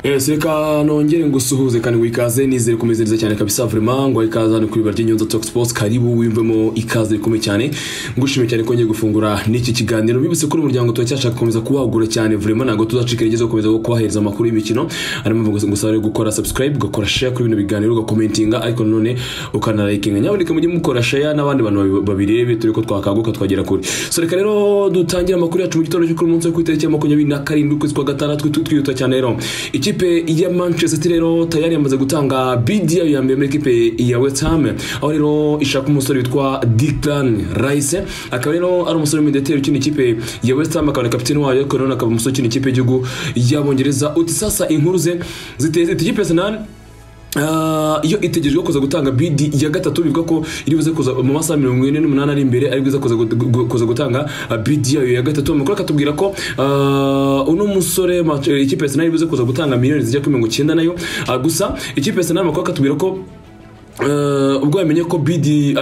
ese reka nongere ngusuhuze kandi ngo ikaze nizere kumezereza cyane kabisa vraiment ngo ikaze hano kuri barya nyonza talk sports karibu wimvemo ikaze rikomeye cyane ngushimye cyane ko ngiye gufungura n'iki kiganiro bibutse ko umuryango turacyashaka gukomeza kuwagura cyane vraiment ntabwo tuzacika intege zo gukomeza kubahereza amakuru y'imikino ari mu gusa rero gukora subscribe ugakora share kuri bino biganiro ugakomentinga ariko nanone ukanarayikinga nyaboneka mujye mukora share n'abandi bantu babirebe turi ko twakaguka twagera kuri so reka rero dutangire amakuru yacu mu gitondo cyo kuri munsi wo ku itariki ya makumyabiri na karindwi ukwezi kwa gatandatu twihuta cyane rero ikipe ya manchester city rero tayari yamaze gutanga bid yayo ya mbere muri ikipe ya west ham aho rero ishaka umusore witwa diklan rice akaba rero ari umusore w'imideteri ukina ikipe ya west ham akaba na kapitene wayo ariko rero akaba umusore ukina ikipe y'igihugu y'abongereza uti sasa inkuru ze ziteze iti ikipe ya arsenal iyo itegerejwe kuza gutanga bidi ya gatatu bivuga ko iri buze kuza mu masaha mirongo ine n'umunani ari imbere ari bwiza kuza gutanga bidi yayo ya gatatu amakuru akatubwira ko uno musore ikipe ya iri buze kuza gutanga miliyoni zijya kuri mirongo icyenda nayo gusa ikipe ya senari amakuru akatubwira ko ubwo yamenye ko bidi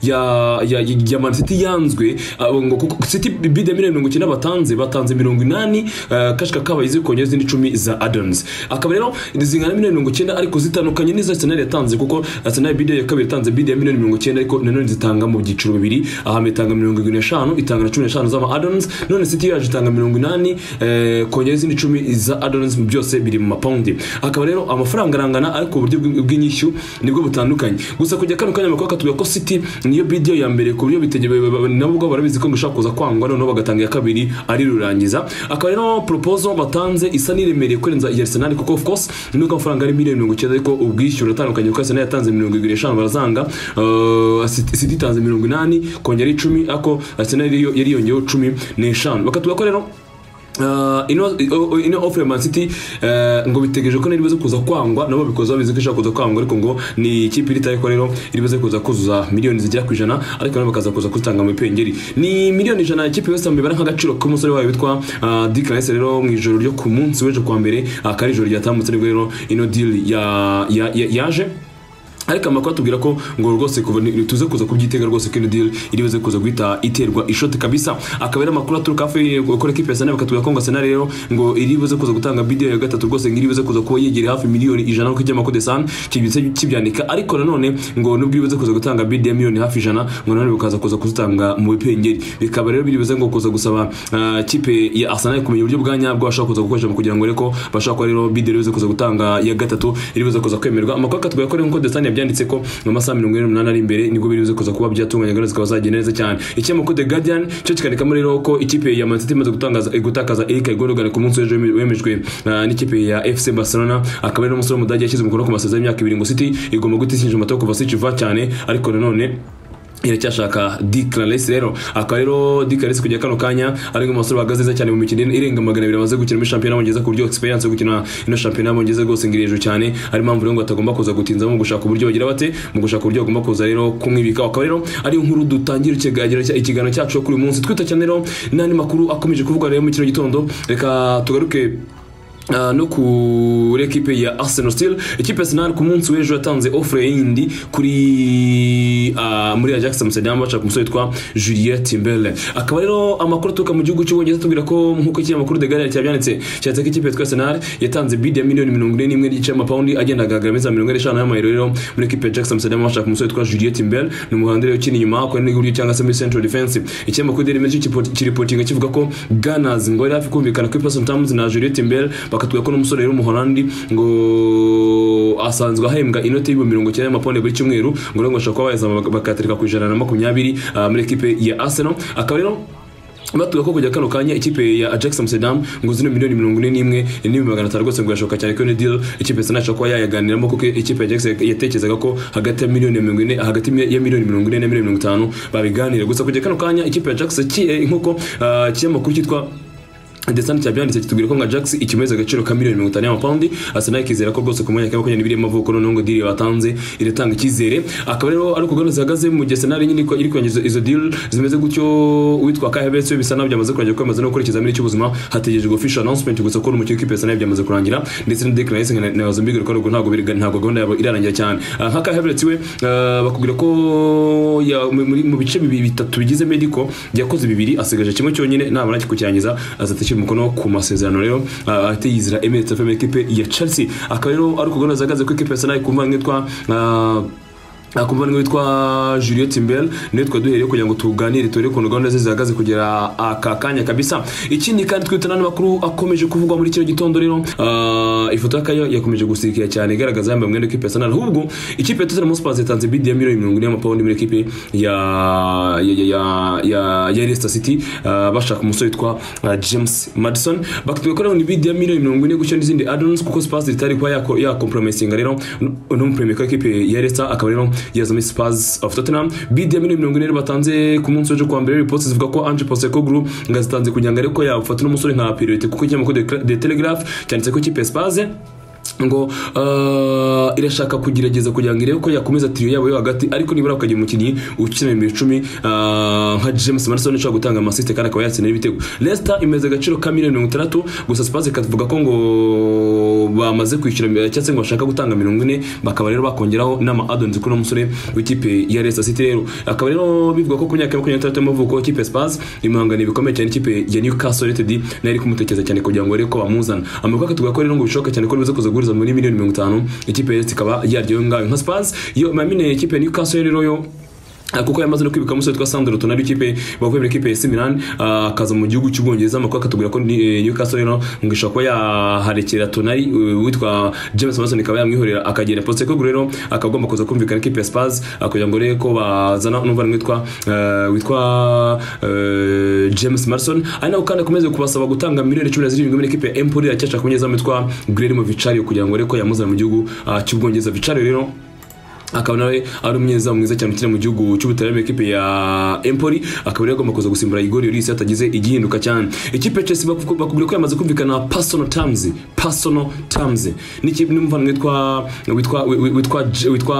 ya man city yanzwe city bidi ya miliyoni mirongo icyenda batanze batanze mirongo inani kashika kabaye ziri kongera izindi icumi za adons akaba rero zingana miliyoni mirongo icyenda ariko zitandukanye n'izo arsenal yatanze kuko arsenal bidi ya kabiri yatanze bidi ya miliyoni mirongo icyenda ariko nanone zitanga mu byiciro bibiri ahambere itanga mirongo irindwi n'eshanu itanga na cumi n'eshanu z'ama adons none city yaje itanga mirongo inani kongera izindi icumi za adons byose biri mu mapawundi akaba rero amafaranga arangana ariko uburyo bw'inyishyu nibwo butandukanye gusa kujya kano kanya makuru katubwira ko city niyo bidiyo ya mbere ku buryo nabo ubwabo barabizi ko bishobora kuza kwangwa noneho bagatanga iya kabiri ari rurangiza akaba rero proposal batanze isa n'iremereye kurenza iya arsenal kuko of course nuko amafaranga ari miliyoni mirongo icyenda ariko ubwishyura atandukanye kuko arsenal yatanze mirongo irindwi n'eshanu barazanga city itanze mirongo inani kongera icumi ariko arsenal yariyongeyeho cumi n'eshanu bakatubwira ko rero ino ofure man city ngo bitegereje ko niribuze kuza kwangwa nabo babikoze babizi ko ishaka kuza kwangwa ariko ngo ni ikipe irita ariko rero iribuze kuza kuzuza miliyoni zigera ku ijana ariko nabo bakaza kuza kuzitanga mu ipengeri ni miliyoni ijana ikipe yose mbibara nk'agaciro k'umusore wayo witwa Dick Rice rero mu ijoro ryo ku munsi w'ejo kwa mbere akari ijoro ryatambutse nibwo rero ino deal yaje ariko amakuru atubwira ko ngo rwose tuze kuza kubyitega rwose ko ino deal iri buze kuza guhita iterwa ishoti kabisa akaba ari amakuru aturuka hafi gukora ekipe ya Arsenal bakatubwira ko ngo Arsenal rero ngo iri buze kuza gutanga bidiyo ya gatatu rwose ngo iri buze kuza kuba yegereye hafi miliyoni ijana nk'uko ijya makode san kibitse kibyandika ariko nanone ngo nubwo iri buze kuza gutanga bidiyo ya miliyoni hafi ijana ngo nanone bikaza kuza kuzitanga mu bipengeri bikaba rero biri buze ngo kuza gusaba kipe ya Arsenal kumenya uburyo bwa nyabwo bashaka kuza gukoresha mu kugira ngo reko bashaka ko rero bidiyo iri buze kuza gutanga ya gatatu iri buze kuza kwemerwa amakuru akatubwira ko rero nk'uko Desani byanditse ko mu masaha mirongo ine n'umunani ari imbere nibwo biribuze kuza kuba byatunganya gahunda zikaba zagenda neza cyane ikinyamakuru the guardian cyo kikandikamo rero ko ikipe ya man city imaze gutakaza eric gondogan ku munsi w'ejo wemejwe n'ikipe ya fc barcelona akaba ari n'umusore w'umudage yashyize umukono ku masezerano y'imyaka ibiri ngo city igomba gutishinja umutwe kuva sicuva cyane ariko nanone iracyashaka dikararesi rero akaba rero dikararesi kujya kano kanya ari nk'umusore bahagaze neza cyane mu mikino irenga magana abiri amaze gukina muri shampiyona y'abongereza ku buryo egisperiyanse yo gukina ino shampiyona y'abongereza rwose ngo iri hejuru cyane ari impamvu rero ngo batagomba kuza gutinza mu gushaka uburyo bagira bate mu gushaka uburyo bagomba kuza rero kumwibika akaba rero ari inkuru dutangira ikiganiro cyacu kuri uyu munsi twita cyane rero n'andi makuru akomeje kuvuga rero mu kino gitondo reka tugaruke no kuri ekipe ya arsenal still ekipe arsenal ku munsi w'ejo yatanze offre yindi kuri muri ajax amsterdam baca ku musore witwa julien timbele akaba rero amakuru aturuka mu gihugu cy'ubwongereza atubwira ko nk'uko iki amakuru the guardian cyabyanditse cyanditse ko ikipe yitwa arsenal yatanze bid ya miliyoni mirongo ine n'imwe n'igice y'amapawundi agenda agaragara meza mirongo ine n'eshanu y'amayero rero muri ekipe ya ajax amsterdam baca ku musore witwa julien timbele ni umuhanzi rero ukina inyuma akora n'iburyo cyangwa se muri central defense ikinyamakuru daily mail kiripotinga kivuga ko gunners ngo yari hafi kumvikana kuri person terms na julien timbele bakatubwira ko n'umusore rero umuholandi ngo asanzwe ahembwa inoti y'ibihumbi mirongo icyenda y'amapawundi buri cyumweru ngo rero ngo ashobora kuba bayazama bakayatereka ku ijana na makumyabiri muri ekipe ya arsenal akaba rero batubwira ko kujya kano kanya ikipe ya Ajax Amsterdam ngo zino miliyoni mirongo ine n'imwe n'ibihumbi magana atanu rwose ngo irashoboka cyane ko iyo deal ikipe Arsenal ishobora kuba yayaganiramo kuko ikipe ya Ajax yatekerezaga ko hagati ya miliyoni mirongo ine hagati ya miliyoni mirongo ine na miliyoni mirongo itanu babiganira gusa kujya kano kanya ikipe ya Ajax nk'uko ikinyamakuru cyitwa ndetse nticyabyanitse kitubwira ko nka jax ikimeze agaciro ka miliyoni mirongo itanu y'amapawundi arsenal ikizera ko rwose ku mwanya wa makumyabiri n'ibiri y'amavuko noneho ngo diri batanze iratanga icyizere akaba rero ari uko gahunda zihagaze mu gihe senari nyine iri kurangiza izo deal zimeze gutyo uwitwa kahebetse we bisa naho byamaze kurangira kwemeza no gukora ikizamini cy'ubuzima hategerejwe official announcement gusa ko umukinnyi w'ikipe senari byamaze kurangira ndetse na dekla yese na zombiger ko ntabwo ntabwo gahunda yabo irarangira cyane nka kahebetse we bakubwira ko mu bice bitatu bigize medico yakoze bibiri asigaje kimwe cyonyine nabona kikucyangiza azatashye yashyize umukono ku masezerano rero ah, ahita yizira Emirates of ekipe ya Chelsea akaba rero ari ukugana zagaze ko ekipe ya Arsenal kumva nk'itwa akumva niwe witwa Juliette Mbel niwe twaduhereye kugira ngo tuganire turebe ukuntu gahunda ze zihagaze kugera aka kanya kabisa ikindi kandi twita n'andi makuru akomeje kuvugwa muri kino gitondo rero ah, ifoto y'akayo yakomeje gusikira cyane igaragaza yambaye umwenda w'ikipe ya Arsenal ahubwo ikipe ya Tottenham Hotspur yatanze bid ya miliyoni mirongo ine y'amapawundi muri ekipe ya ya ya ya- ya ya Leicester City ah, bashaka umusore witwa ah, James Madison bakatwe ko ni bid ya miliyoni mirongo ine gutyo n'izindi add-ons kuko Spurs itari kuba yako- yakompromisinga rero n'umupremiye ko ekipe ya Leicester akaba rero yazamo Spurs of Tottenham bid ya miliyoni mirongo ine rero batanze ku munsi w'ejo kuwa mbere reports zivuga ko Ange Postecoglou ngazitanze kugira ngo ariko yafata n'umusore nka priority kuko ikinyamakuru The- The Telegraph cyanditse ko ikipe ya Spurs ngo ah, irashaka kugerageza kugira ngo irebe ko yakomeza tiriyo yabo yo hagati ariko nibura ukagira umukinnyi ukina mu icumi ah, nka James Madison ushobora gutanga amasiste kandi akaba yatsinda n'ibitego Leicester imeze agaciro ka miliyoni mirongo itandatu gusa Spurs ikavuga ko ngo bamaze kwishyura eh, cyangwa se ngo bashaka gutanga mirongo ine bakaba rero bakongeraho n'ama add-ons kuri uno musore w'ikipe ya Leicester City rero akaba rero bivuga ko ku myaka ya makumyabiri n'itandatu y'amavuko ikipe ya Spurs imahangana ibikomeye cyane ikipe ya Newcastle United nayo iri kumutekereza cyane kugira ngo barebe ko bamuzana amakuru akatubwira ko rero ngo bishoboka cyane ko biza kuza guhuriza muri miliyoni mirongo itanu ikipe ya Leicester ikaba yaryo ngayo nka Spurs yo mamine ikipe ya Newcastle rero yo Ah, kuko yamaze no kwibuka umusore witwa Sandro Tonali ikipe bavuye muri ikipe ya AC Milan ah, akaza mu gihugu cy'Ubwongereza amakuru akatubwira ko ni- eh, Newcastle rero ngo ishobora kuba yaharekera Tonali eh, witwa James Mason ikaba yamwihorera akagera Postecoglou rero akagomba kuza kumvikana ikipe ya Spurs ah, kugira ngo rebe ko bazana n'umuvandimwe witwa eh, witwa eh, James Mason ari nawe kandi akomeze kubasaba gutanga miliyoni cumi na zirindwi muri ikipe ya Empoli yakesha kumunyezamu witwa Guillermo Vicario kugira ngo rebe ko yamuzana mu gihugu ah, cy'Ubwongereza Vicario rero akaba nawe ari umunyezamu mwiza cyane ukina mu gihugu cy'ubutaliyani ekipe ya Empoli akaba rero agomba kuza gusimbura Igor Lloris atagize igihinduka cyane ikipe ya Chelsea baku- bakubwira ko yamaze kumvikana personal terms personal terms n'ikipe n'umuvandimwe witwa witwa wi- witwa J- witwa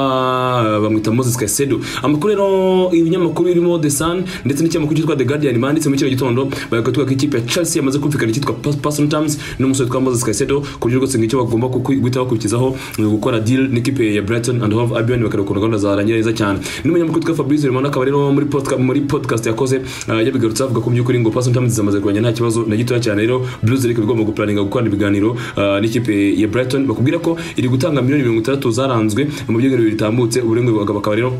eh, bamwita Moses Caicedo amakuru rero ibinyamakuru birimo The Sun ndetse n'ikinyamakuru cyitwa The Guardian banditse muri kino gitondo bakatubwira ko ikipe ya Chelsea yamaze kumvikana icyitwa pas- personal terms n'umusore witwa Moses Caicedo ku buryo rwose ngicyo bagomba kuku- guhita bakurikizaho eh, gukora deal n'ikipe ya Brighton and Hove Albion bakareba ukuntu gahunda zarangira neza cyane n'umunyamakuru witwa Fabrice Romano akaba rero muri podcast muri podcast yakoze eh, yabigarutse avuga ko mu by'ukuri ngo personal terms zamaze kurwanya nta kibazo na gitoya cyane rero Blues League bigomba guplaninga gukorana ibiganiro eh, n'ikipe ya Brighton bakubwira ko iri gutanga miliyoni mirongo itandatu zaranzwe mu by'ibiganiro bitambutse uburengwe bakaba rero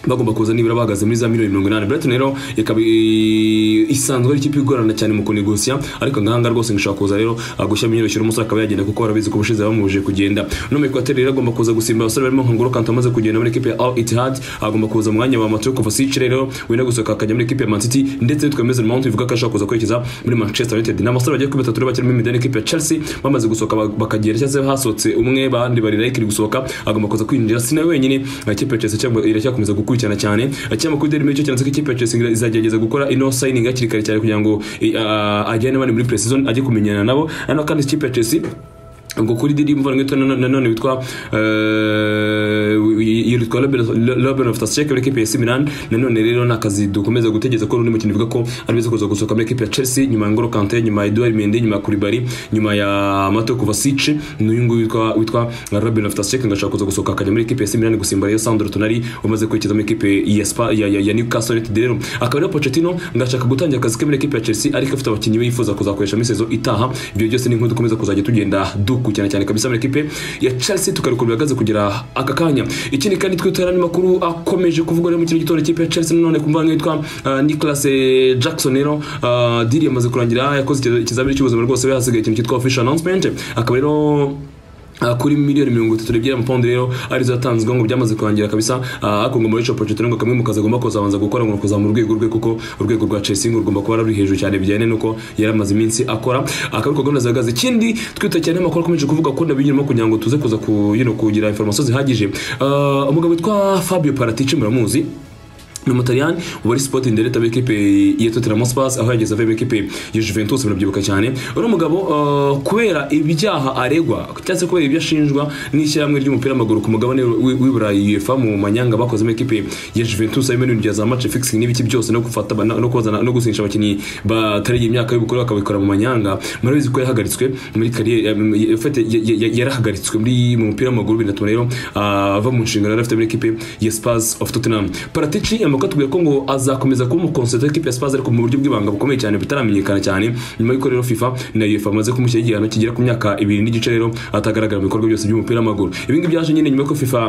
bagomba kuza nibura bahagaze muri za miliyoni mirongo inani Brighton rero ikaba i- isanzwe ari ikipe igorana cyane mu kunegosiya ariko ngahanga rwose ngo ishobora kuza rero ah, gushyiramo inyoroshyo umusore akaba yagenda kuko barabizi ko ubushize bamubujije kugenda no Equateur rero agomba kuza gusimba abasore barimo nka Ngolo Kanté amaze kugenda muri ikipe ya Al Ittihad agomba kuza mu mwanya wa Mateo Kovacic rero wenda gusohoka akajya muri ikipe ya Man City ndetse witwa Mason Mount bivuga ko ashobora kuza kwerekeza muri Manchester United n'abasore bagiye kuba batatu rero bakiri muri imidani ikipe ya Chelsea bamaze gusohoka ba- bakagera cyangwa se hasohotse umwe bandi barira ikiri gusohoka agomba kuza kwinjira sinawe wenyine ah, ikipe ya Chelsea cyangwa iracyakomeza gukurikirana cyane ikinyamakuru Daily Mail cyo cyanditse ko ikipe ya Chelsea igra- izagerageza gukora ino signing hakiri kare cyane kugira ngo i- ah, ajyane abandi muri pre-season ajye kumenyana nabo hano kandi ikipe ya Chelsea ngo kuri didi muvandimwe witwa nano- nanone witwa eh, wi- yitwa Robin of Tasek muri ekipe ya AC Milan nanone rero ni akazi dukomeza gutegereza ko n'undi mukino bivuga ko ari biza kuza gusohoka muri ekipe ya Chelsea nyuma ya Ngolo Kanté nyuma ya Edouard Mendy nyuma ya Koulibaly nyuma ya Mateo Kovacic n'uyu nguyu witwa witwa Robin of Tasek ngashaka kuza gusohoka akajya muri ekipe ya AC Milan gusimba rero Sandro Tonali umaze kwerekeza muri ekipe ya Spa ya, ya, ya Newcastle United rero akaba rero Pochettino ngashaka gutangira akazi ke muri ekipe ya Chelsea ariko afite abakinnyi we yifuza kuzakoresha muri sezo itaha ibyo byose ni nkuru dukomeza kuzajya tugenda dukurikirana cyane kabisa muri ekipe ya Chelsea tukareka bihagaze kugera aka kanya ikindi kandi twitera ni makuru akomeje kuvugwa rero mu kino gitondo ikipe ya Chelsea nanone kumva nka yitwa ah, Nicolas eh, Jackson rero ah, deal yamaze kurangira yakoze ikiza- ikizamini cy'ubuzima rwose we hasigaye ikintu cyitwa official announcement akaba rero Ah, kuri miliyoni mirongo itatu n'ebyiri amapawundi rero arizo yatanzwe ngo byamaze kurangira kabisa Ah, ariko ngo Mauricio Pochettino ngo kamwe mu kazi agomba kuzabanza gukora ngo ni ukuzamura urwego rwe kuko urwego rwa Chelsea ngo rugomba kuba ruri hejuru cyane bijyanye n'uko yari amaze iminsi akora akaba ariko gahunda zihagaze ikindi twita cyane amakuru akomeje kuvuga ko nabinyuramo kugira ngo tuze kuza ku, you know, kugira information zihagije Ah, umugabo witwa Fabio Paratici muramuzi ni umutaliyani wari sporting director w'ikipe ya Tottenham Hotspur aho yageze avuye mu ikipe ya Juventus murabyibuka cyane uri umugabo uh, kubera ibyaha aregwa cyangwa se kubera ibyo ashinjwa n'ishyirahamwe ry'umupira w'amaguru ku mugabane w'i- w'i Burayi UEFA mu manyanga bakoze mu ikipe ya Juventus harimo n'ibintu bya za match fixing n'ibiki byose no gufata ba- no kozana no gusinyisha abakinnyi batariye imyaka y'ubukure bakabikora mu manyanga murabizi ko yahagaritswe muri kariyeri em, ya- ufite- ya- ya- ya- yarahagaritswe muri mu mupira w'amaguru binatuma rero ah, ava mu nshingano yari afite muri ikipe ya Spurs of Tottenham Paratici amakuru Luka atubwiye ko ngo azakomeza kuba umukonsulta w'ikipe ya Spurs ariko mu buryo bw'ibanga bukomeye cyane butaramenyekana cyane nyuma y'uko rero FIFA na UEFA bamaze kumushyira igihano kigera ku myaka ibiri n'igice rero atagaragara mu bikorwa byose by'umupira w'amaguru ibi ngibi byaje nyine nyuma y'uko FIFA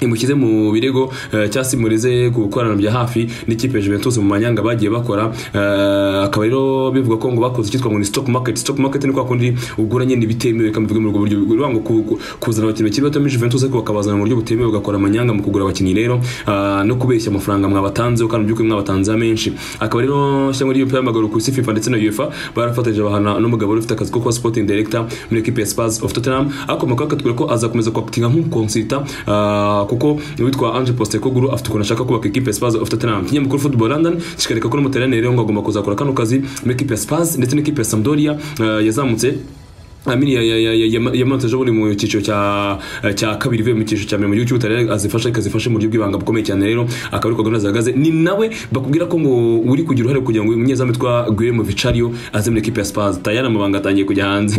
imushyize mu birego eh, cyangwa se imureze ku gukorana bya hafi n'ikipe ya Juventus mu manyanga bagiye bakora eh, akaba rero bivuga ko ngo bakoze icyitwa ngo ni stock market stock market ni kwa kundi ugura nyine ibitemewe kandi bivuga muri ubwo buryo uri wango ku- kuzana abakinnyi bakiri bato muri Juventus ariko bakabazana mu buryo butemewe ugakora amanyanga mu kugura abakinnyi rero ah, no kubeshya amafaranga mwabatanzeho kandi mu by'ukuri mwabatanzeho menshi akaba rero ishyamba ry'umupira w'amaguru ku isi FIFA ndetse na UEFA barafatanyije bahana n'umugabo wari ufite akazi ko kuba sporting director muri equipe ya Spurs of Tottenham ariko makuru akatubwira ko azakomeza kwakitinga nk'umukonsulta ah, kuko uwitwa Ange Postecoglou afite ukuntu ashaka kubaka equipe ya Spurs of Tottenham ikinyamakuru Football London kikareka ko n'umutaliyani rero ngo agomba kuzakora kano kazi muri equipe ya Spurs ndetse n'ikipe ya Sampdoria ah, yazamutse Amini yamanutse ejo bundi mu cyiciro cya cya kabiri ivuye mu cyiciro cya mbere mu gihugu cy'ubutaliyani azifasha ikazifasha mu buryo bw'ibanga bukomeye cyane rero akaba ari ko gahunda zihagaze ni nawe bakubwira ko ngo uri kugira uruhare kugira ngo umunyezamu witwa Guillermo Vicario aze muri equipe ya Spurs tayari amabanga atangiye kujya hanze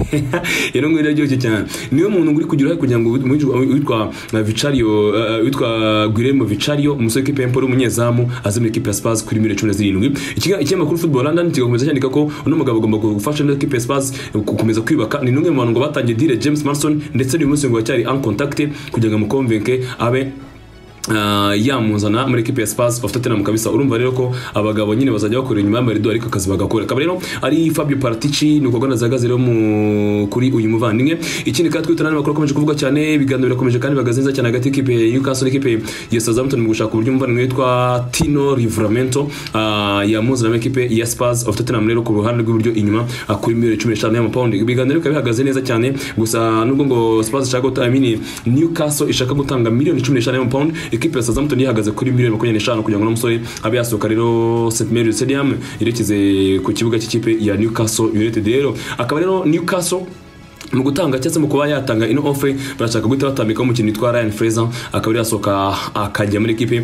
rero ngo biraryoshye cyane niwe muntu uri kugira uruhare kugira ngo witwa Vicario eh, witwa Guillermo Vicario umusore w'ikipe ya Empoli umunyezamu aze muri equipe ya Spurs kuri miliyoni cumi na zirindwi Ikiga- ikinyamakuru Football London kigakomeza cyandika ko uno mugabo agomba gufasha neza equipe ya Spurs gukomeza kwibaka ni n'umwe mu bantu ngo batangiye dire James Mason ndetse n'uyu munsi ngo aracyari uncontacted kugira ngo amukonvenke abe ah, yamuzana muri equipe ya Spurs of Tottenham kabisa urumva rero ko abagabo nyine bazajya bakora inyuma y'amarido ariko akazi bagakora akaba rero ari Fabio Paratici ni ukugana zagaze rero mu kuri uyu muvandimwe ikindi kandi twitana n'amakuru akomeje kuvuga cyane ibiganiro birakomeje kandi bihagaze neza cyane hagati y'ikipe ya Newcastle n'ikipe ya Southampton mu gushaka uburyo umuvandimwe witwa Tino Livramento ah, yamuzana muri equipe ya Spurs of Tottenham rero ku ruhande rw'iburyo inyuma ah, kuri miliyoni cumi n'eshanu y'amapawundi ibiganiro bikaba bihagaze neza cyane gusa nubwo ngo Spurs ishaka guta- I mean, Newcastle ishaka gutanga miliyoni cumi n'eshanu y'amapawundi ekipe ya Southampton yahagaze kuri miliyoni makumyabiri n'eshanu kugira ngo n'umusore abe yasohoka rero St Mary's Stadium yerekeze ku kibuga cy'ikipe ya Newcastle United rero akaba rero Newcastle mu gutanga cyangwa se mu kuba yatanga ino offer barashaka guhita batambikaho umukinnyi witwa Ryan Fraser akaba ari yasohoka akajya muri ekipe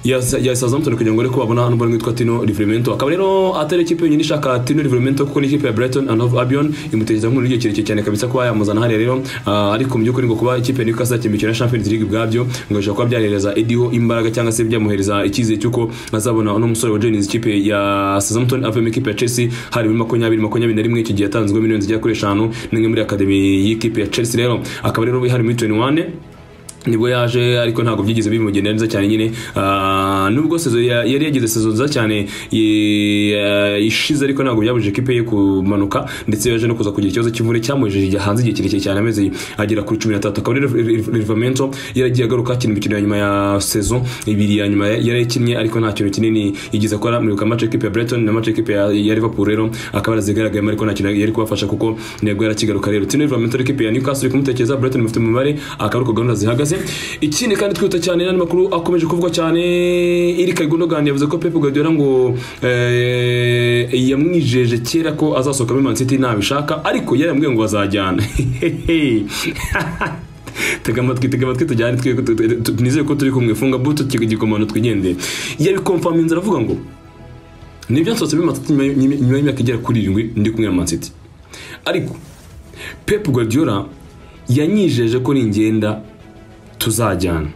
ya ya Southampton kugira ngo ariko babona n'umubare witwa Tino Livramento akaba rero atari ekipe yonyine ishaka Tino Livramento kuko n'ikipe ya Brighton and Hove Albion imutekereza nk'umuntu ugiye kirekire cyane kabisa kuba yamuzana hariya rero Ah, ariko mu by'ukuri ngo kuba ikipe ya Newcastle yakimikira Champions League bwabyo ngo bishobora kuba byahereza Ediho imbaraga cyangwa se byamuhereza icyizere cy'uko azabona uno musore wa Jones ikipe ya Southampton avuye mu ikipe ya Chelsea hari muri makumyabiri makumyabiri na rimwe icyo gihe yatanzwe miliyoni zigera kuri eshanu n'imwe muri akademi y'ikipe ya Chelsea rero akaba rero hari muri 21 nibwo yaje ariko ntabwo byigeze bimugendera neza cyane nyine Ah, nubwo sezo ya- yari yagize sezo nziza cyane i- eh, ishize ariko ntabwo byabujije ikipe ye kumanuka ndetse yaje no kuza kugira ikibazo cy'imvune cyamujeje igihe hanze igihe kirekire cyane amezi agera kuri cumi n'atatu akaba rero rivamento yaragiye agaruka akina imikino ya nyuma ya sezo ibiri ya nyuma yari yakinnye ariko nta kintu kinini yigeze akora muribuka match equipe ya Brighton na match equipe ya ya Liverpool rero akaba yarazigaragayemo ariko nta kintu yari kubafasha kuko ntego yarakigaruka rero Tino Livramento equipe ya Newcastle iri kumutekereza Brighton mufite umubare akaba ariko gahunda zihagaze ikindi kandi twihuta cyane n'andi makuru akomeje kuvugwa cyane Eric Gundogan yavuze ko Pep Guardiola ngo eh, yamwijeje kera ko azasohoka muri Man City ntabishaka ariko yari yamubwiye ngo bazajyana tega amatwi tega amatwi tujyane twe tu- tu- nizeye ko turi kumwe funga buto igikomano twigendeye yabikomfaminze aravuga ngo nibyo nsohotse muri Man City nyuma y- nyuma nyuma y'imyaka igera kuri irindwi ndi kumwe na Man City ariko Pep Guardiola yanyijeje ko ningenda tuzajyana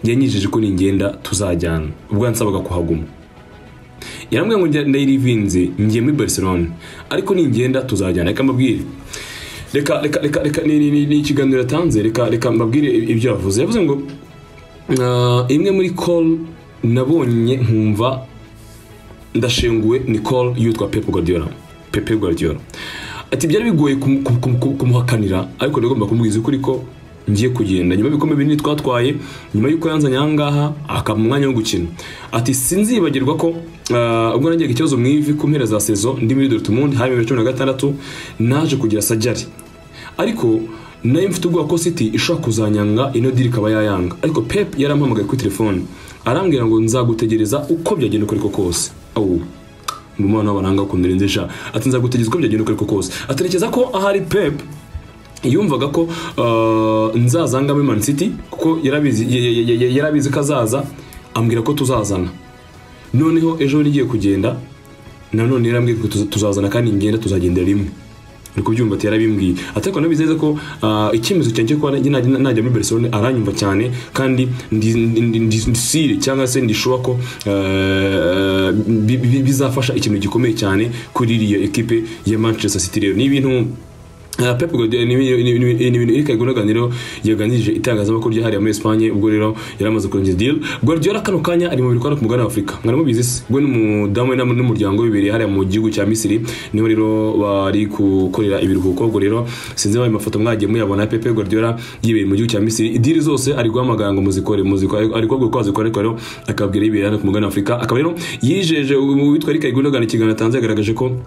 yanyijeje ko ningenda tuzajyana ubwo yansabaga kuhaguma yarambwiye ngo njya- ndayirivinze ngiye muri Barcelona ariko ningenda tuzajyana reka mbabwire reka reka reka reka ni- ni- ni ni ikiganiro yatanze reka reka mbabwire ibyo yavuze yavuze ngo "Ah, imwe muri call nabonye nkumva ndashenguwe ni call yitwa Pep Guardiola Pepe Guardiola ati byari bigoye kum- kum- kum- kum- kumuhakanira ariko nagomba kumubwiza ukuri ko ngiye kugenda nyuma y'ibikombe binini twatwaye nyuma y'uko yanzanye aha ngaha akampa umwanya wo gukina ati sinzibagirwa ko ah, ubwo nagiraga ikibazo mu ivi ku mpera za sezo ndi muri Dortmund hari bibiri na cumi na gatandatu naje kugira sajari ariko nayo mfite ubwoba ko City ishobora kuzanyanga ino diri ikaba yayanga ariko Pep yarampamagaye kuri telefone arambwira ngo nzagutegereza uko byagenda uko ariko kose awu mu mwana w'abaranga ku ndende sha ati nzagutegereza uko byagenda uko ariko kose atekereza ko ahari Pep yumvaga ko uh, nzazanga muri Man City kuko yarabizi y- y- y- y- yarabizi ko azaza ambwira ko tuzazana noneho ejo ngiye kugenda nanone yarambwiye ko tuza- tuzazana kandi ngenda tuzagendera rimwe ni kubyumva ati yarabimbwiye ariko nabizeza ko ah, icyemezo cyanjye cyo kuba nanjye najya najya muri Barcelona aranyumva cyane kandi ndi- ndi- ndi- ndisire cyangwa se ndishoba ko eh, bi- bi- bizafasha ikintu gikomeye cyane kuri iriya ekipe ya Manchester City rero ni ibintu Uh, Pep Guardiola ni ibintu- ni ibintu- ni ibintu Eric Gundoganiro yaganirije itangazamakuru ryahariye muri Espagne ubwo rero yari amaze kurangiza deal Guardiola kano kanya ari mu birwana ku mugabane wa Afurika mwari mubizi se we n'umudamu we n'amu- n'umuryango we bibereye hariya mu gihugu cya Misiri niho rero bari gukorera ibiruhuko ubwo rero sinzi ayo mafoto mwagiye muyabona Pep Guardiola yibereye mu gihugu cya Misiri deal zose ari guhamagara ngo muzikore muzikore ari kubabwira ko wazikora ariko rero akababwira yibereye hano ku mugabane wa Afurika akaba rero yijeje uwitwa Eric Gundogan ikiganiro atanze yagaragaje ko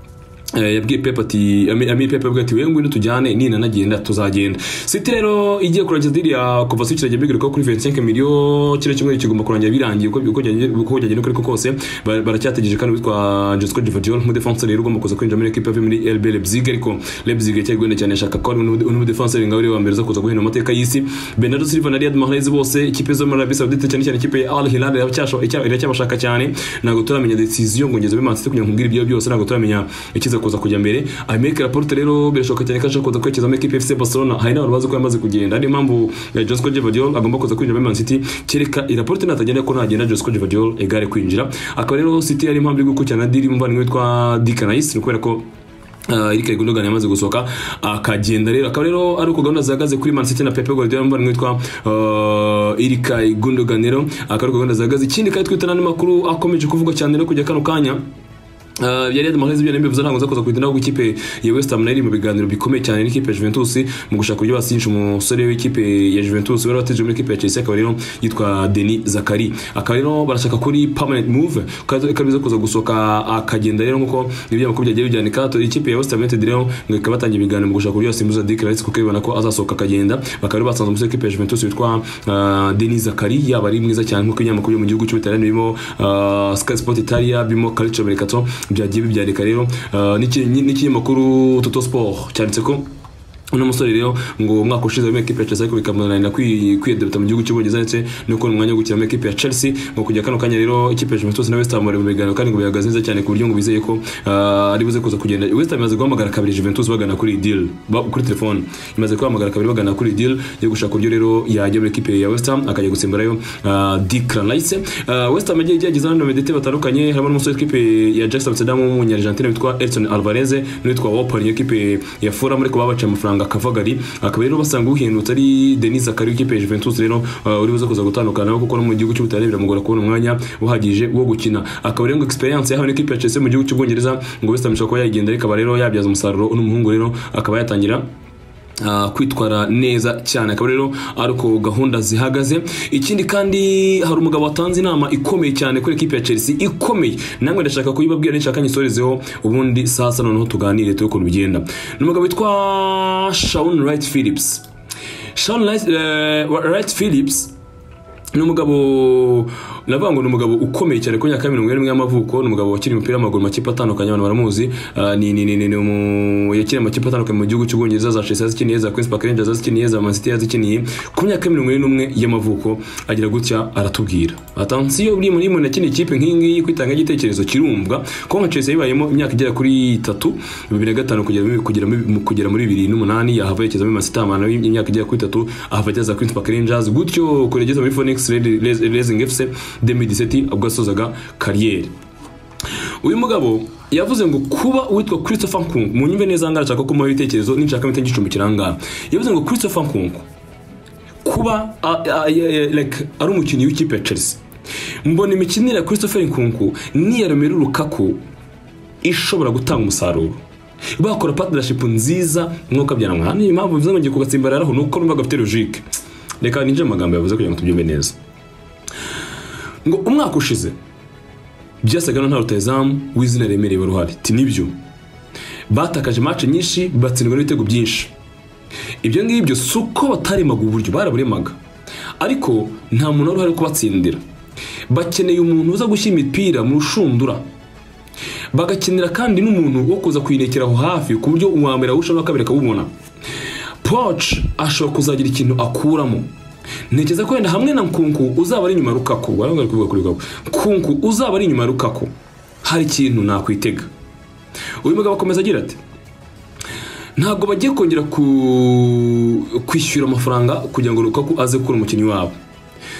Eh, yabwiye Pep ati ami Ami Pep avuga ati wewe ngwino tujyane nina nagenda tuzagenda City rero igiye kurangiza deal ya kuva Switch yagiye bigaruka kuri 25 million kire kimwe kigomba kurangira birangiye uko uko byagenze- uko byagenze uko ariko kose ba- baracyategereje kandi witwa Josko Gvardiol mu defense rero ugomba kuza kwinjira muri equipe yavuye muri RB Leipzig ariko Leipzig cyari gwenda cyane ashaka ko n'umu defense ngaho rero wambereza kuza guhina mu mateka y'isi Bernardo Silva na Riyad Mahrez bose ikipe zo muri Arabie Saoudite cyane cyane ikipe ya Al Hilal iracyasho- iracyabashaka cyane ntabwo turamenya decision ngo ngeze muri Man City kugira ngo mbwire ibyo byose ntabwo turamenya ikiza kuza kujya mbere Aymeric Laporte rero birashoboka cyane ko ashaka kuza kwerekeza muri equipe ya FC Barcelona hari n'abantu bazi ko yamaze kugenda niyo mpamvu eh, Josco Gvardiol agomba kuza kwinjira muri Man City kereka Laporte natagenda ko ntagenda Josco Gvardiol egare kwinjira akaba rero City ari impamvu iri gukurikirana deal umuvandimwe witwa Declan Rice ni ukubera ko Uh, Eric Gundogan yamaze gusohoka akagenda rero akaba rero ari uko gahunda zihagaze kuri Man City na Pep Guardiola mvana witwa uh, Eric Gundogan rero akaba ari uko gahunda zihagaze ikindi kandi twita n'andi makuru akomeje kuvugwa cyane rero kujya kano kanya Uh, yari yadamaje ibyo nabivuze ntabwo nzakoza kugira naho ikipe ya West Ham nayo iri mu biganiro bikomeye cyane n'ikipe ya Juventus mu gushaka uburyo basinyisha umusore w'ikipe ya Juventus wari wateje muri ikipe ya Chelsea akaba rero yitwa Denis Zakari akaba rero barashaka kuri permanent move kandi ikaba iza kuza gusohoka akagenda rero nkuko ibyo makuru byagiye bijyanika ikipe ya West Ham United rero ngo ikaba batangiye ibiganiro mu gushaka uburyo basimbuza Dick Rice kuko bibona ko azasohoka akagenda bakaba rero basanze umusore w'ikipe ya Juventus witwa uh, Denis Zakari yaba ari mwiza cyane nkuko ibinyamakuru byo mu gihugu cy'Ubutaliyani birimo uh, Sky Sport Italia birimo Calcio Mercato byagiye bibyarika rero uh, n'iki- n'ikinyamakuru Toto Sport cyanditse ko uno musore rero ngo umwaka ushize muri ekipe ya Chelsea ariko bikamunanira kwi- kwidebuta mu gihugu cy'Ubwongereza ndetse no kubona umwanya wo gukina muri ekipe ya Chelsea ngo kujya kano kanya rero ikipe ya Juventus na West Ham bari mu biganiro kandi ngo bihagaze neza cyane ku buryo ngo bizeye ko ah, ari buze kuza kugenda West Ham imaze guhamagara kabiri Juventus bagana kuri iyi deal ba- kuri telefone imaze kuhamagara kabiri bagana kuri iyi deal yo gushaka uburyo rero yajya muri ekipe ya West Ham akajya gusimburayo ah, Declan Rice Ah, West Ham yagiye igerageza hano medete batandukanye harimo n'umusore w'ikipe ya Jackson Amsterdam w'umunyargentine witwa Edson Alvarez n'uwitwa Wapari ekipe ya Fulham ariko babaciye amafaranga Kavagari akaba rero basanga uhendutse ari Denis Zakari w'ikipe ya Juventus rero ah, uri buze kuza gutandukana nawe kuko no mu gihugu cy'Ubutaliyani biramugora kubona umwanya uhagije wo gukina akaba rero ngo experience yahawe n'ikipe ya Chelsea mu gihugu cy'Ubwongereza ngo West Ham ishobora kuba yagenda ariko aba rero yabyaza umusaruro uno muhungu rero akaba yatangira Uh, kwitwara neza cyane akaba rero ari uko gahunda zihagaze ikindi kandi hari umugabo watanze inama ikomeye cyane kuri ekipi ya Chelsea ikomeye namwe ndashaka kuyibabwira nshaka nyisorezeho ubundi saa sita noneho tuganire turi ukuntu bigenda ni umugabo witwa Shaun Wright Phillips Shaun Wright, eh, Wright Phillips ni umugabo navuga ngo ni umugabo ukomeye cyane ku myaka ya mirongo irindwi y'amavuko ni umugabo wakina umupira w'amaguru mu makipe atandukanye abantu baramuzi Ah, ni ni ni ni ni umu yakina amakipe atandukanye mu gihugu cy'ubwongereza za Chelsea yazikiniye za Queens Park Rangers yazikiniye za Man City yazikiniye ku myaka ya mirongo irindwi n'umwe y'amavuko agira gutya aratubwira atansiyo buri muri muntu akina ikipe nk'iyi ngiyi kwitanga igitekerezo kirumvwa ko nka Chelsea yibayemo imyaka igera kuri itatu bibiri na gatanu kugera muri- kugera muri- mu- kugera muri bibiri n'umunani yahava yerekeza muri Man City amana y'imyaka igera kuri itatu ahava ajya za Queens Park Rangers gutyo kuregeza muri Phoenix Racing FC 2017 ubwo yasozaga kariyeri uyu mugabo yavuze ngo kuba uwitwa Christopher Nkunku mu nyumve neza ngara nshaka ko muha ibitekerezo ninshaka mite ngicumbikira ngaha yavuze ngo Christopher Nkunku kuba a- a- a- like, ari umukinnyi w'ikipe ya Chelsea mbona imikinire ya Christopher Nkunku n'iya Romelu Lukaku ishobora gutanga umusaruro bakora partnership nziza mwuka byanamwa ni impamvu bivuze ngo ngiye kugatsimbararaho nuko numva gafite logique reka ninjire mu magambo yavuze kugira ngo tubyumve neza ngo umwaka ushize byasaga naho nta rutayizamu w'izina remereye wari uhari ti nibyo batakaje match nyinshi batsindwa n'ibitego byinshi ibyo ngibyo si uko bataremaga uburyo baraburemaga ariko nta muntu wari uhari wo kubatsindira bakeneye umuntu uza gushyira imipira mu rushundura bagakenera kandi n'umuntu wo kuza kuyirekera aho hafi ku buryo uwambere awusha n'uwa kabiri akawubona poch ashobora kuzagira ikintu akuramo ntekereza ko wenda hamwe na nkunku uzaba ari inyuma ya rukaku wari bari kuvuga kuri rukaku nkunku uzaba ari inyuma ya rukaku hari ikintu nakwitega uyu mugabo akomeza agira ati ntabwo bagiye kongera ku- kwishyura amafaranga kugira ngo Lukaku aze kubura umukinnyi wabo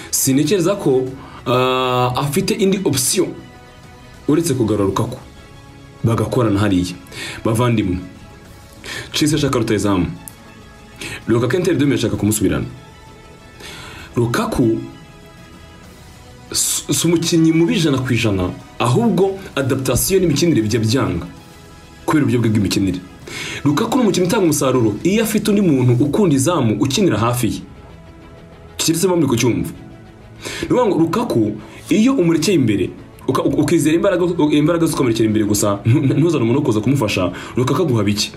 sintekereza ko ah, afite indi opisiyo uretse kugarura Lukaku bagakorana hariya bavandimwe Chelsea ashaka rutayizamu Lukaku Inter Dome yashaka kumusubirana Lukaku si si umukinnyi mubi ijana ku ijana ahubwo adaptation n'imikinire bijya byanga kubera uburyo bwe bw'imikinire Lukaku ni umukinnyi utanga umusaruro iyo afite undi muntu ukunda izamu ukinira hafi ye kikiri muri kucyumva ni ukuvuga ngo Lukaku iyo umurekeye imbere uka- uka- ukizera imbaraga imbaraga zikamurekera imbere gusa ntu- ntuzane umuntu wo kuza kumufasha Lukaku aguha bike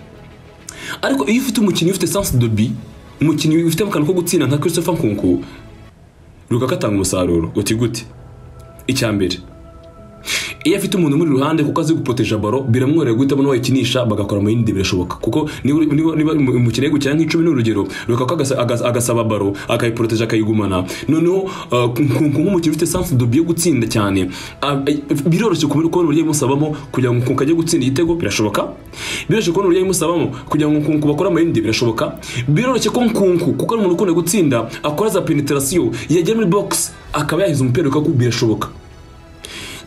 ariko iyo ufite umukinnyi ufite sense de bi umukinnyi ufite akantu ko gutsinda nka Christopher Nkunku Lukaku atanga umusaruro uti gute icya mbere iyo afite umuntu muri ruhande kuko azi gupoteja baro biramworohera guhitamo n'uwayikinisha bagakora mu yindi birashoboka kuko niba niba- niba umukino ari gukina nk'icumi ni urugero Lukaku agasa- agasa- agasaba baro akayipoteja akayigumana noneho ah, ku- ku- ku- nk'umukinnyi ufite sanse dobi yo gutsinda cyane ah, eh, biroroshye kubona kubona uburyo bimusabamo kugira ngo kunku ajye gutsinda igitego birashoboka biroroshye kubona uburyo bimusabamo kugira ngo kunku bakore amayindi birashoboka biroroshye ko nkunku kuko ari umuntu ukunda gutsinda akora za penetarasiyo yagera muri bogisi akaba yahiza umupira Lukaku birashoboka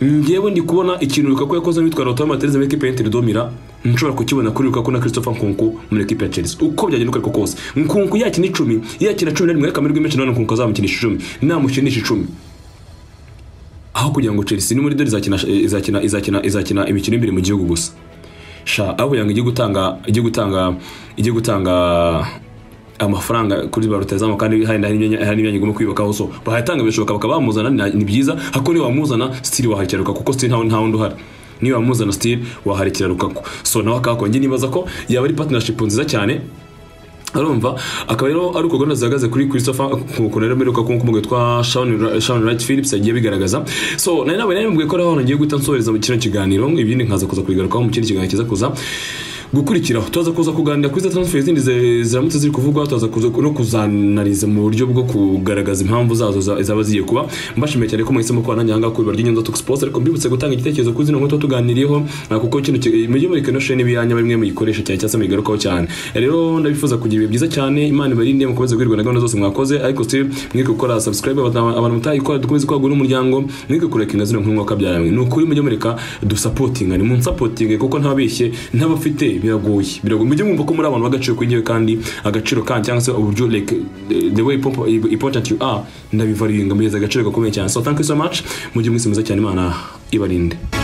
ngewe ndi kubona ikintu Lukaku yakoze n'uwitwa Lautaro Martinez muri ekipe y'Inter Domira nshobora kukibona kuri Lukaku na Christopher Nkunku muri ekipe ya Chelsea uko byagenda uko ariko kose Nkunku yakina icumi yakina cumi na rimwe ariko amahirwe menshi nanone Nkunku azamukinisha icumi namukinisha icumi aho kugira ngo Chelsea ni muri dore izakina izakina izakina izakina imikino imbere mu gihugu gusa sha aho kugira ngo ijye gutanga ijye gutanga ijye gutanga amafaranga kuri ba rutazamu kandi hari hari n'imyanya- hari n'imyanya igomba kwiyubakaho so bahayatanga birashoboka bakaba bamuzana ni- ni byiza hako niba wamuzana stili waharekera Lukaku kuko stili ntawe ntawe undi uhari niba wamuzana stili waharekera Lukaku so nawe akahakora njye nibaza ko yaba ari partnership nziza cyane arumva akaba rero ari uko gahunda zihagaze kuri christopher nkuko rero mbere uko nk'uko witwa sharon wright phillips yagiye bigaragaza so nari nawe nari ko rero ngiye guhita nsohereza mu kino kiganiro ibindi nkaza kuza kubigarukaho mu kindi kiganiro kiza kuza gukurikiraho tuza kuza kuganira kuri za transfer izindi zi- ziramutse ziri kuvugwa tuza kuza no kuzanariza mu buryo bwo kugaragaza impamvu zazo za- zaba zigiye kuba mbashimiye cyane ko mwahisemo kuba nanjye ahangaha ku ibiro ry'inyanza Talk Sports ariko mbibutse gutanga igitekerezo kuri zino nkweto tuganiriyeho ah, kuko kino ki- mujye mureka ino sheni biyanya bimwe muyikoresha cyane cyangwa se muyigarukaho cyane rero ndabifuza kugira ibihe byiza cyane imana ibarinde mukomeze guhirwa na gahunda zose mwakoze ariko still mwike gukora subscribe abantu abantu mutayikora dukomeze kwagura n'umuryango mwike kurekinga zino nkuru mwaka byaramwe ni ukuri mujye mureka dusapotingane munsapotinge kuko ntabeshye ntabafite biragoye biragoye mujye mwumva ko muri abantu b'agaciro kwenyewe kandi agaciro kandi cyangwa se uburyo like eh, the way pop- important you are ndabivaringa mugeze agaciro gakomeye cyane so thank you so much mujye mwisi mwiza cyane imana ibarinde